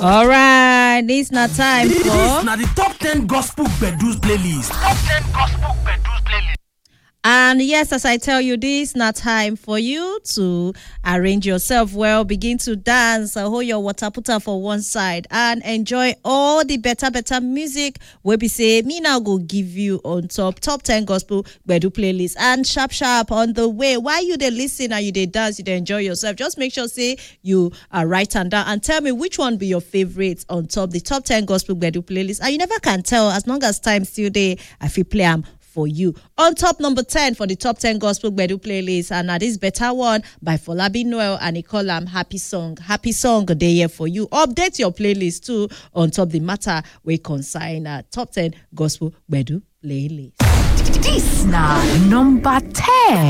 All right, this not time This for. na the top 10 gospel bedus playlist. Top 10 gospel bedus playlist. And yes, as I tell you, this not time for you to arrange yourself well, begin to dance, uh, hold your water putter for one side, and enjoy all the better, better music. We be say me now go give you on top top ten gospel bedu playlist and sharp sharp on the way. While you they listen and you they dance, you they enjoy yourself. Just make sure say you are right and down and tell me which one be your favorite on top the top ten gospel bedu playlist. And you never can tell as long as time still there. I feel play am for you. On top number 10 for the top 10 gospel Bedu playlist, and now this better one by Folabi Noel and he call am Happy Song. Happy Song day here for you. Update your playlist too on top the matter we consign uh, top 10 gospel Bedu playlist. This na number 10.